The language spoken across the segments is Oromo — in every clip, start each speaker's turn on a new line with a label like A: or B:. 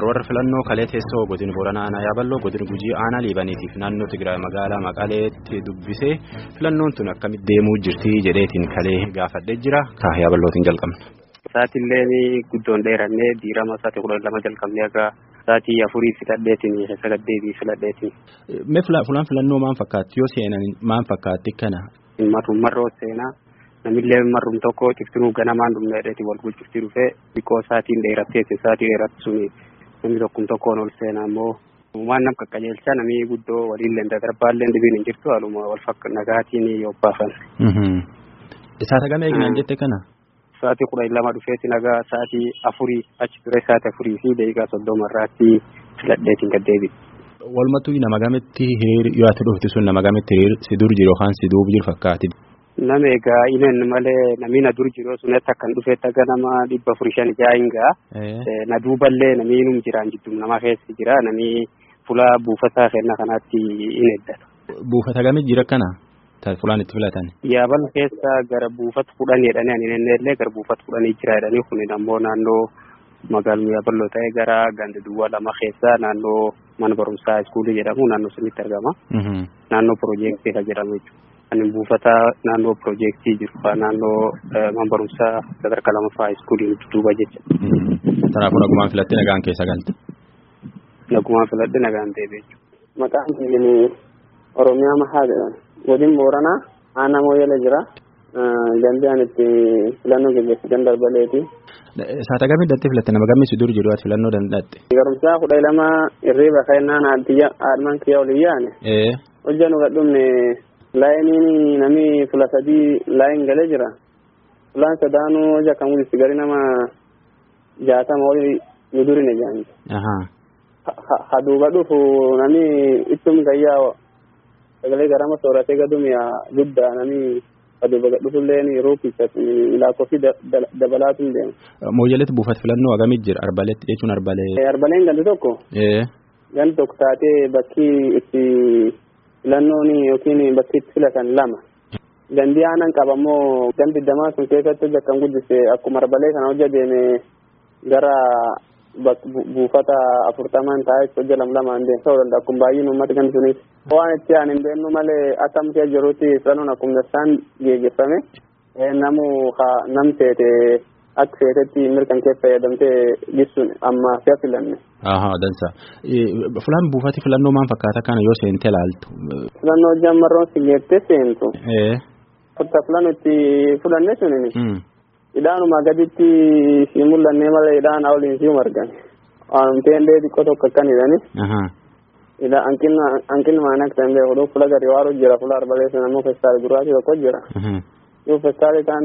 A: dabarra warra filannoo kalee teessoo godina booranaa aanaa yaaballoo godina gujii aanaa liibaniitiif naannoo tigraay magaalaa maqaleetti dubbisee filannoon tun akkamitti deemuu jirti jedheetiin kalee gaafadhee jira kaa yaaballootiin jalqabna.
B: Sa'aatillee guddoon dheerannee diirama sa'aatii kudha lama jalqabnee akka sa'aatii afurii filadheetiin sagaddeetii filadheetiin.
A: Mee fulaan filannoo maal fakkaatti yoo seenan maal fakkaatti kana?
B: Marroo seenaa namillee marrum tokko ciftinuu ganamaan dhumneedheeti wal gulchiftii dhufee biqoo sa'aatiin dheeratteeti sa'aatii dheeratti suni namni tokkum tokkoon ol seenaa immoo waan nam qaqqajeelchaa namni guddoo waliillee darbaallee dhibiin hin jirtu haaluma wal fakka nagaatiin yobbaafan.
A: Isaata gama eegnaan jette kana?
B: Sa'aatii kudha lama dhufeeti nagaa sa'aatii afurii achi ture sa'aatii afurii fi daqiiqaa soddoma irraatti filadheetiin gaddeebi.
A: Walumattuu nama gametti hiriir yoo ati dhufti sun nama gametti hiriir si dur jiru yookaan si duuba jiru fakkaati.
B: Nama egaa ineen malee namni na dur jiru sunatti akkan dhufeetti akka nama dhibba afurii shan jaa'ingaa. Na duuballee namni inum jiraan jidduu nama keessa jira namni fuula buufataa kenna kanaatti in eeggata.
A: Buufata gamii jira kana? Fulaan itti filatan.
B: Yaabal keessa gara buufata kudhanii jedhanii ani illee gara buufata kudhanii jira jedhanii kun ammoo naannoo magaaluma yaaballoo ta'e gara ganda duwwaa lama keessa naannoo mana barumsaa iskuulii jedhamu naannoo sunitti argama. Naannoo piroojeektii kan jedhamu jechuudha. Ani buufata naannoo piroojeektii jiru naannoo mana barumsaa sadarkaa lamaffaa iskuulii duuba jecha.
A: Kanaafuu nagumaan filattee nagaan keessa galte.
B: Nagumaan filadhee nagaan deebi'e jechuudha.
C: Maqaan biyyi Oromiyaa Mahaa jedhama. Godin Booranaa aanaa Mooyyalee jira. Gandi ani itti filannoo gaggeessitan darbaleeti.
A: Saata gamii dandeetti filatte nama gamii si dur jedhu ati filannoo danda'atte.
C: Garumsaa kudha lama irriiba kennaan haadman kiyya olii yaane. Hojja nu gadhumne laayiniin nami fula sadii laayin galee jira. Fulaan sadaanuu hojja kan mul'isu gari nama jaatama olii nu durine jaanti. Haduuba dhufu nami ittum gayyaa sagalee garama sooratee gadumiya guddaa nami aduuba dhufullee ruukicha lakkoofsi dabalaatu hin deemu.
A: Mooyyaleetti buufata filannoo hagamii jira arbaleetti jechuun arbalee.
C: Arbaleen gandi tokko. Gandi tokko taatee bakki itti filannoon yookiin bakki itti filatan lama. Gandi aanan qaba immoo gandi damaa sun keessatti hojja kan guddise akkuma arbalee kana hojja deeme gara buufata afurtaman taa'ee hojja lam lamaan deemsa ta'uu danda'a akkuma baay'een uummata gandi sunis. Waan itti aan hin beeknu malee akkamtee jirutti filannoon akkuma dasaan geggeeffame namu nam teete akka feetetti mirkan kee fayyadamtee gisuun amma si'a filanne.
A: Ahaa dansa. Fulaan buufati filannoo maal fakkaata kana yoo seente ilaaltu.
C: Filannoo jammarroon si geettee seentu. Fakka filannoo itti fudhanne sunini. Hidhaanuma gaditti si mul'anne malee hidhaan awliin si margan. Waanumtee illee xiqqoo tokko akkan hidhani. Ila hanqinni maana akka ta'e beeku fuula gadi waaru jira fuula arbalee sana immoo festaali gurraachi tokko jira. Yoo festaali ta'an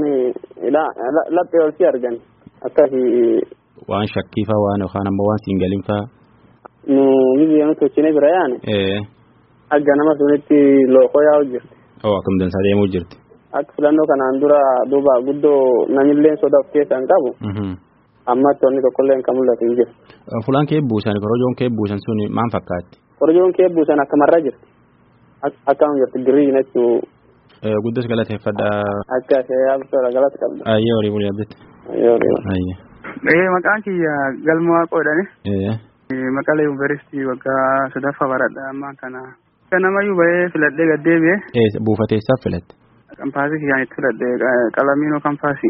C: laphee ol si argan akkasi.
A: Waan shakkiifaa waan yookaan ammoo waan siin galin faa.
C: Nu biyya nuti tolchine bira yaane. Akka nama sunitti lookoo yaa'u jirti.
A: Oo akkam dansaa deemuu jirti.
C: Akka filannoo kanaan dura duuba guddoo namillee sodaa of keessaa hin qabu. Amma tonni tokkollee kan mul'atu hin jiru.
A: Fulaan kee buusan korojoon kee buusan sun maal fakkaatti?
C: Korojoon kee buusan akkamarra jirti. Akkam jirti girii jechuu.
A: Guddas galateeffadha.
C: Akka ishee yaabtoora galata qabda.
A: Ayyee horii bulii abbitti.
C: Ayyee horii.
A: Ayyee.
D: Ee maqaan kiyya galma waaqoodhani. Maqalee yuunivarsiitii waggaa sadaffaa baradha ammaa kana. Kan namayyuu bahee filadhee gaddeebi'e.
A: Buufateessaaf filatte.
D: Kampaasii kiyyaan itti filadhe qalamiinoo kampaasii.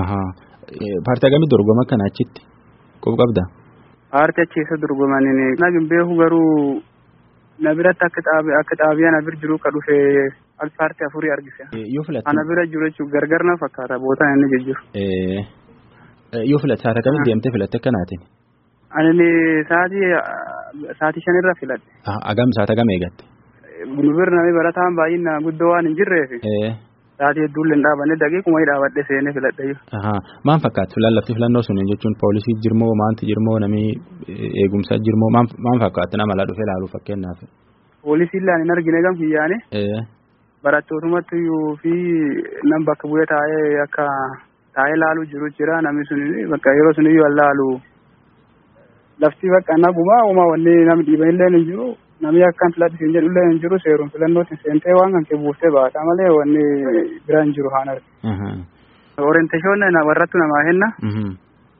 A: Paartii hagamii dorgoma kana achitti qof qabda.
D: Paartii achi keessa dorgomaniin nagin beeku garuu na biratti akka xaabiyaa na bir jiru ka dhufe al paartii afurii argise.
A: Yoo filatte.
D: Ana bira jiru jechuun gargar na fakkaata bootaan inni jijjiiru.
A: Yoo filatte saata kamitti deemtee filatte akkanaatiin.
D: Ani sa'aatii sa'aatii shanirra filadhe.
A: Agam saata gam eegatte.
D: Nu bira namni barataan baay'ina guddoo waan hin jirreef. Sa'aatii hedduullee hin dhaabanne daqiiquma dhaabadhe seenee filadhe.
A: Maal fakkaatu filan lafti filannoo sun jechuun poolisii jirmoo maanti jirmoo namni eegumsa jirmoo maal fakkaatu nama ala dhufee ilaaluu fakkeenyaaf.
D: Poolisiin laan hin argine gam kiyyaane. Barattootumatti iyyuu fi nam bakka bu'ee taa'ee akka taa'ee laaluu jiru jira namni sun bakka yeroo sun iyyuu laalu lafti bakka naguma uumaa wanni namni dhiiban illee hin jiru namni akkaan filadhi siin jedhu illee hin jiru seeruun filannootti seentee waan kan kee buuftee baata malee wanni bira hin jiru haan arge. Orienteeshoon warrattu namaa henna.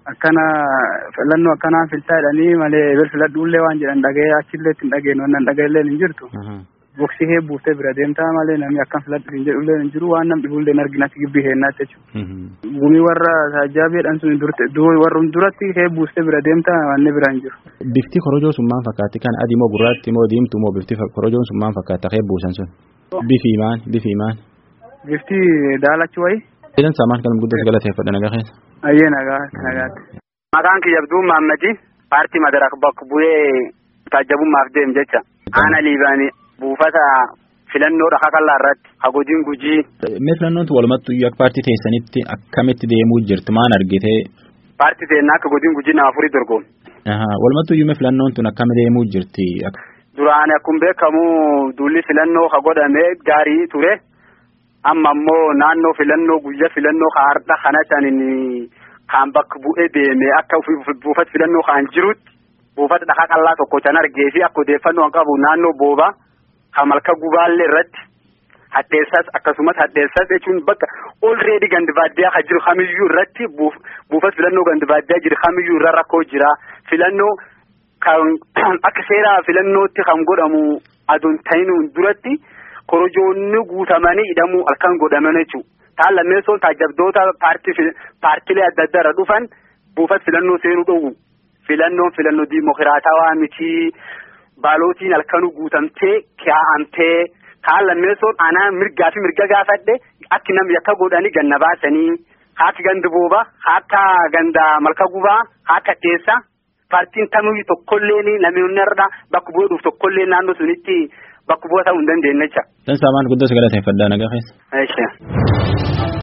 D: akkana filannoo akkanaa filtaa jedhanii malee eber filadhuullee waan jedhan dhaga'ee achillee ittiin dhageenyu wannan dhaga'ellee hin jirtu. Boksii hee buuftee bira deemtaa malee namni akkam filadhu hin jedhullee hin jiru waan nam dhibullee hin arginatti gibbii heennaatti jechuudha. Gumii warra taajaabeedhaan sun warrum duratti hee buuftee bira deemtaa wanni bira hin jiru.
A: Bifti korojoo sun maal fakkaatti kan adii moo gurraatti moo diimtuu moo bifti korojoon sun maal fakkaata hee buusan sun? Bifi maal bifi maal?
D: Bifti daalachi wayi.
A: Idan saamaan kan guddaa galateeffadha nagaa keessa.
D: Ayyee nagaa nagaatti.
C: Maqaan kiyya Abduu Maammadi paartii madarak bakka bu'ee taajabummaaf deem jecha. Aana liibaanii buufata filannoodha kakallaa irratti hagodiin gujii.
A: Mee filannoon tun walumattuu akka paartii teessanitti akkamitti deemuu jirti maan argite?
C: Paartii teennaa akka godiin gujii nama afurii dorgomu.
A: Walumattuu iyyuu filannoon tun akkami deemuu jirti?
C: Duraan akkuma beekamu duulli filannoo ka godhame gaarii ture. Amma ammoo naannoo filannoo guyyaa filannoo ka har'a kana saniin kan bakka bu'ee deeme akka buufata filannoo kan jirutti buufata dhakaa qallaa tokko can argee fi akka odeeffannoo kan qabu naannoo booba kan malka gubaallee irratti hadheessas akkasumas hadheessas jechuun bakka olreedi gandi baadiyyaa kan jiru kamiyyuu irratti buufata filannoo gandi baadiyyaa jiru kamiyyuu irra rakkoo jira filannoo kan akka seera filannootti kan godhamu aduun ta'inuun duratti korojoonni guutamanii hidhamuu halkan godhaman jechuudha. Taan lammeessoon taajabdoota paartilee adda addaa irra dhufan buufata filannoo seenuu dhowwu. Filannoon filannoo diimokiraatawaa miti baalootiin halkanuu guutamtee kaa'amtee kaan lammeessoon anaa mirgaa fi mirga gaafadhe akki namni akka godhanii ganna baasanii haati gandi booba haata ganda malka gubaa haata keessa paartiin tamiyyuu tokkollee namoonni irra bakka bu'ee dhufu tokkollee naannoo sunitti bakka bu'aa ta'uu hin dandeenye jecha.
A: Dan saamaan guddoo si galateeffadhaa nagaa keessa.